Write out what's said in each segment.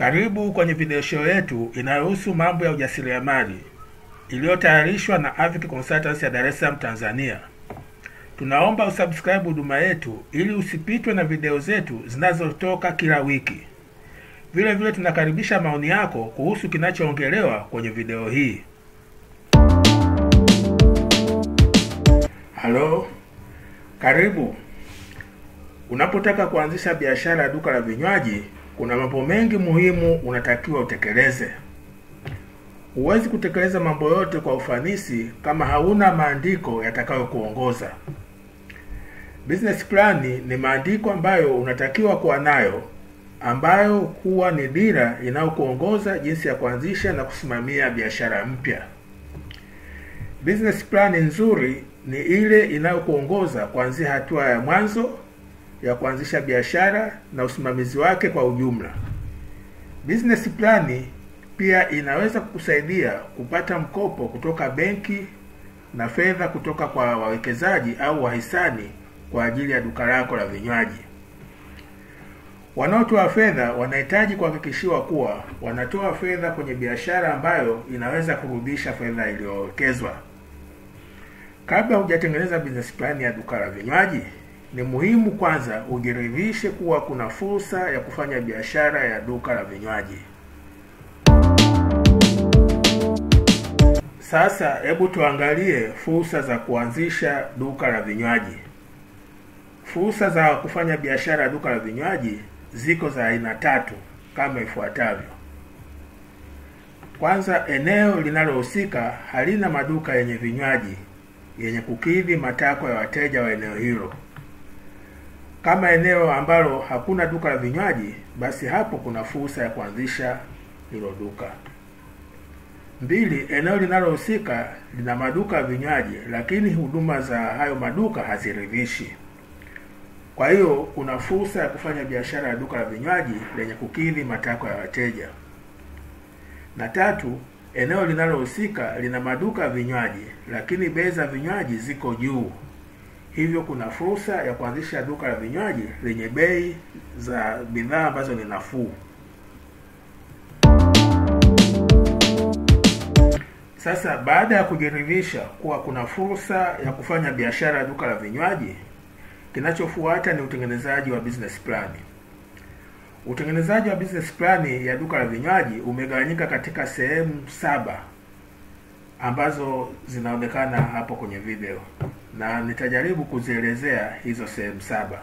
Karibu kwenye video show yetu inayohusu mambo ya ujasiriamali iliyotayarishwa na Avic Consultants ya Dar es Salaam, Tanzania. Tunaomba usubscribe huduma yetu ili usipitwe na video zetu zinazotoka kila wiki. Vile vile tunakaribisha maoni yako kuhusu kinachoongelewa kwenye video hii. Halo, karibu. Unapotaka kuanzisha biashara ya duka la vinywaji, kuna mambo mengi muhimu unatakiwa utekeleze. Huwezi kutekeleza mambo yote kwa ufanisi kama hauna maandiko yatakayokuongoza. Business plan ni maandiko ambayo unatakiwa kuwa nayo, ambayo huwa ni dira inayokuongoza jinsi ya kuanzisha na kusimamia biashara mpya. Business plan nzuri ni ile inayokuongoza kuanzia hatua ya mwanzo ya kuanzisha biashara na usimamizi wake kwa ujumla. Business plan pia inaweza kukusaidia kupata mkopo kutoka benki na fedha kutoka kwa wawekezaji au wahisani kwa ajili ya duka lako la vinywaji. Wanaotoa fedha wanahitaji kuhakikishiwa kuwa wanatoa fedha kwenye biashara ambayo inaweza kurudisha fedha iliyowekezwa. Kabla hujatengeneza business plan ya duka la vinywaji, ni muhimu kwanza ujiridhishe kuwa kuna fursa ya kufanya biashara ya duka la vinywaji. Sasa hebu tuangalie fursa za kuanzisha duka la vinywaji. Fursa za kufanya biashara ya duka la vinywaji ziko za aina tatu kama ifuatavyo. Kwanza, eneo linalohusika halina maduka yenye vinywaji yenye kukidhi matakwa ya wateja wa eneo hilo. Kama eneo ambalo hakuna duka la vinywaji, basi hapo kuna fursa ya kuanzisha hilo duka. Mbili, eneo linalohusika lina maduka ya vinywaji, lakini huduma za hayo maduka haziridhishi. Kwa hiyo kuna fursa ya kufanya biashara ya duka la vinywaji lenye kukidhi matakwa ya wateja. Na tatu, eneo linalohusika lina maduka ya vinywaji, lakini bei za vinywaji ziko juu. Hivyo kuna fursa ya kuanzisha duka la vinywaji lenye bei za bidhaa ambazo ni nafuu. Sasa baada ya kujiridhisha kuwa kuna fursa ya kufanya biashara ya duka la vinywaji, kinachofuata ni utengenezaji wa business plan. Utengenezaji wa business plan ya duka la vinywaji umegawanyika katika sehemu saba ambazo zinaonekana hapo kwenye video na nitajaribu kuzielezea hizo sehemu saba.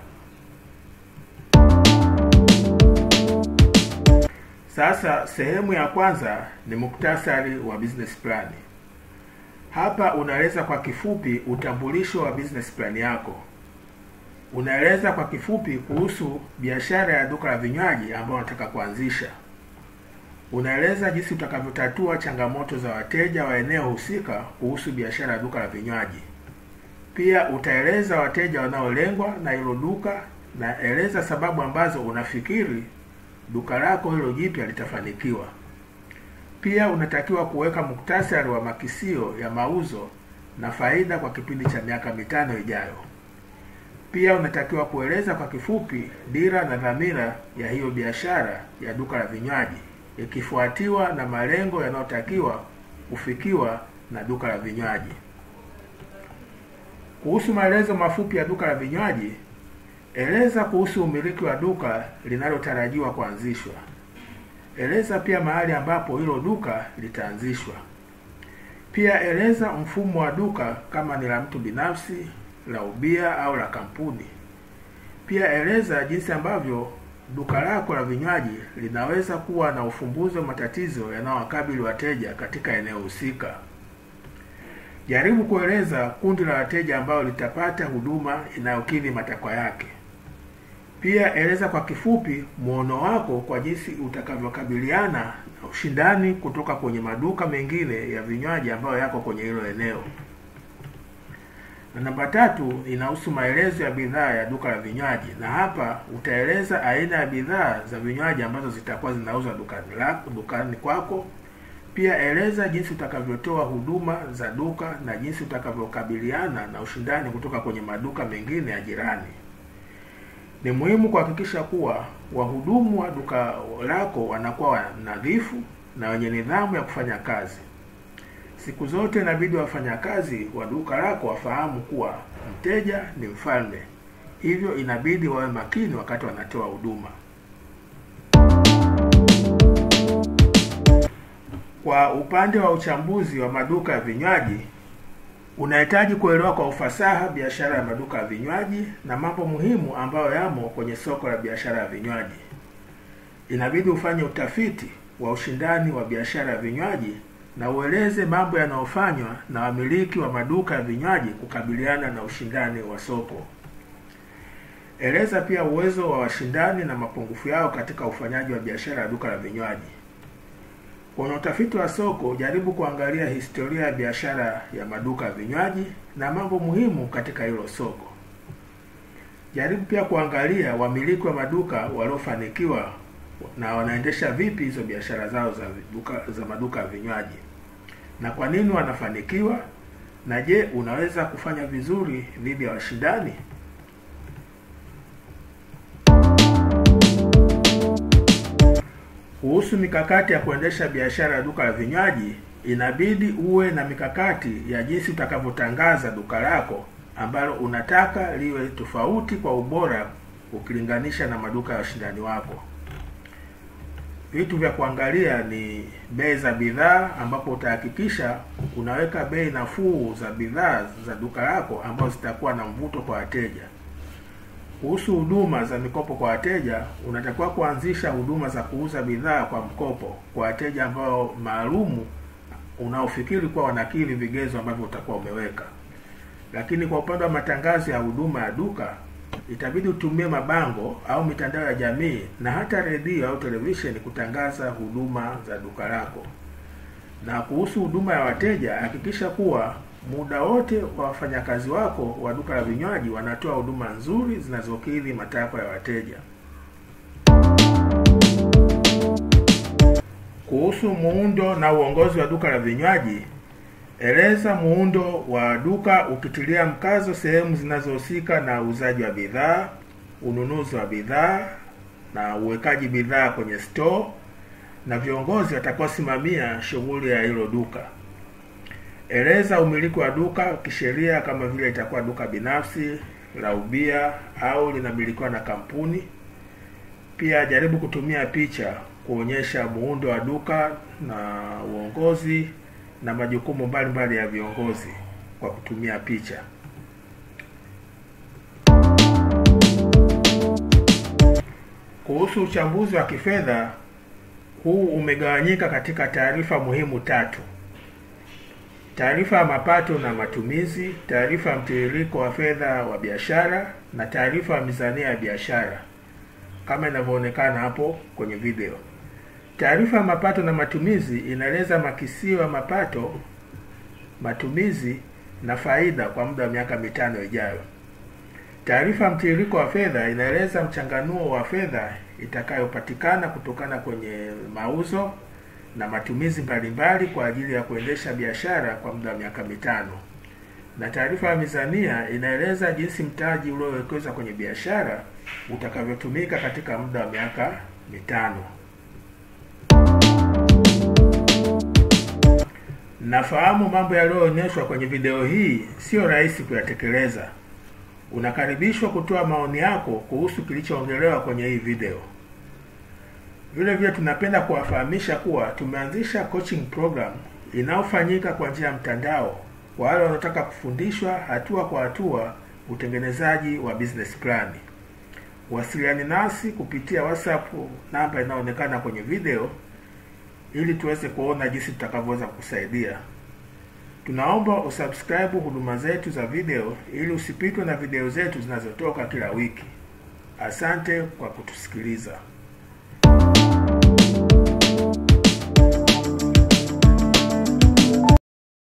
Sasa sehemu ya kwanza ni muktasari wa business plan. Hapa unaeleza kwa kifupi utambulisho wa business plan yako. Unaeleza kwa kifupi kuhusu biashara ya duka la vinywaji ambayo unataka kuanzisha. Unaeleza jinsi utakavyotatua changamoto za wateja wa eneo husika kuhusu biashara ya duka la vinywaji. Pia utaeleza wateja wanaolengwa na hilo duka na eleza sababu ambazo unafikiri duka lako hilo jipya litafanikiwa. Pia unatakiwa kuweka muktasari wa makisio ya mauzo na faida kwa kipindi cha miaka mitano ijayo. Pia unatakiwa kueleza kwa kifupi dira na dhamira ya hiyo biashara ya duka la vinywaji ikifuatiwa na malengo yanayotakiwa kufikiwa na duka la vinywaji. Kuhusu maelezo mafupi ya duka la vinywaji, eleza kuhusu umiliki wa duka linalotarajiwa kuanzishwa. Eleza pia mahali ambapo hilo duka litaanzishwa. Pia eleza mfumo wa duka kama ni la mtu binafsi, la ubia au la kampuni. Pia eleza jinsi ambavyo duka lako la vinywaji linaweza kuwa na ufumbuzi wa matatizo yanayowakabili wateja katika eneo husika. Jaribu kueleza kundi la wateja ambao litapata huduma inayokidhi matakwa yake. Pia eleza kwa kifupi muono wako kwa jinsi utakavyokabiliana na ushindani kutoka kwenye maduka mengine ya vinywaji ambayo yako kwenye hilo eneo. Na namba tatu inahusu maelezo ya bidhaa ya duka la vinywaji, na hapa utaeleza aina ya bidhaa za vinywaji ambazo zitakuwa zinauzwa dukani lako, dukani kwako. Pia eleza jinsi utakavyotoa huduma za duka na jinsi utakavyokabiliana na ushindani kutoka kwenye maduka mengine ya jirani. Ni muhimu kuhakikisha kuwa wahudumu wa duka lako wanakuwa nadhifu na wenye nidhamu ya kufanya kazi. Siku zote inabidi wafanyakazi wa duka lako wafahamu kuwa mteja ni mfalme, hivyo inabidi wawe makini wakati wanatoa huduma. Kwa upande wa uchambuzi wa maduka ya vinywaji, unahitaji kuelewa kwa ufasaha biashara ya maduka ya vinywaji na mambo muhimu ambayo yamo kwenye soko la biashara ya vinywaji. Inabidi ufanye utafiti wa ushindani wa biashara ya vinywaji na ueleze mambo yanayofanywa na wamiliki wa maduka ya vinywaji kukabiliana na ushindani wa soko. Eleza pia uwezo wa washindani na mapungufu yao katika ufanyaji wa biashara ya duka la vinywaji. Kwenye utafiti wa soko, jaribu kuangalia historia ya biashara ya maduka ya vinywaji na mambo muhimu katika hilo soko. Jaribu pia kuangalia wamiliki wa maduka waliofanikiwa na wanaendesha vipi hizo biashara zao za duka, za maduka ya vinywaji na kwa nini wanafanikiwa, na je, unaweza kufanya vizuri dhidi ya washindani? Kuhusu mikakati ya kuendesha biashara ya duka la vinywaji, inabidi uwe na mikakati ya jinsi utakavyotangaza duka lako ambalo unataka liwe tofauti kwa ubora ukilinganisha na maduka ya washindani wako. Vitu vya kuangalia ni bei za bidhaa, ambapo utahakikisha unaweka bei nafuu za bidhaa za duka lako ambazo zitakuwa na mvuto kwa wateja. Kuhusu huduma za mikopo kwa wateja, unatakiwa kuanzisha huduma za kuuza bidhaa kwa mkopo kwa wateja ambao maalumu unaofikiri kuwa wanakidhi vigezo ambavyo utakuwa umeweka. Lakini kwa upande wa matangazo ya huduma ya duka, itabidi utumie mabango au mitandao ya jamii na hata redio au televisheni kutangaza huduma za duka lako. Na kuhusu huduma ya wateja, hakikisha kuwa muda wote wa wafanyakazi wako wa duka la vinywaji wanatoa huduma nzuri zinazokidhi matakwa ya wateja. Kuhusu muundo na uongozi wa duka la vinywaji, eleza muundo wa duka ukitilia mkazo sehemu zinazohusika na uuzaji wa bidhaa, ununuzi wa bidhaa na uwekaji bidhaa kwenye store na viongozi watakaosimamia shughuli ya hilo duka. Eleza umiliki wa duka kisheria, kama vile itakuwa duka binafsi la ubia au linamilikiwa na kampuni. Pia jaribu kutumia picha kuonyesha muundo wa duka na uongozi na majukumu mbalimbali ya viongozi kwa kutumia picha. Kuhusu uchambuzi wa kifedha, huu umegawanyika katika taarifa muhimu tatu: taarifa ya mapato na matumizi, taarifa ya mtiririko wa fedha wa biashara na taarifa ya mizania ya biashara kama inavyoonekana hapo kwenye video. Taarifa ya mapato na matumizi inaeleza makisio ya mapato, matumizi na faida kwa muda wa miaka mitano ijayo. Taarifa ya mtiririko wa fedha inaeleza mchanganuo wa fedha itakayopatikana kutokana kwenye mauzo na matumizi mbalimbali kwa ajili ya kuendesha biashara kwa muda wa miaka mitano. Na taarifa ya mizania inaeleza jinsi mtaji uliowekezwa kwenye biashara utakavyotumika katika muda wa miaka mitano. Nafahamu mambo yaliyoonyeshwa kwenye video hii sio rahisi kuyatekeleza. Unakaribishwa kutoa maoni yako kuhusu kilichoongelewa kwenye hii video. Vile vile tunapenda kuwafahamisha kuwa tumeanzisha coaching program inayofanyika kwa njia ya mtandao kwa wale wanaotaka kufundishwa hatua kwa hatua utengenezaji wa business plan. Wasiliani nasi kupitia WhatsApp namba inayoonekana kwenye video ili tuweze kuona jinsi tutakavyoweza kukusaidia. Tunaomba usubscribe huduma zetu za video ili usipitwe na video zetu zinazotoka kila wiki. Asante kwa kutusikiliza.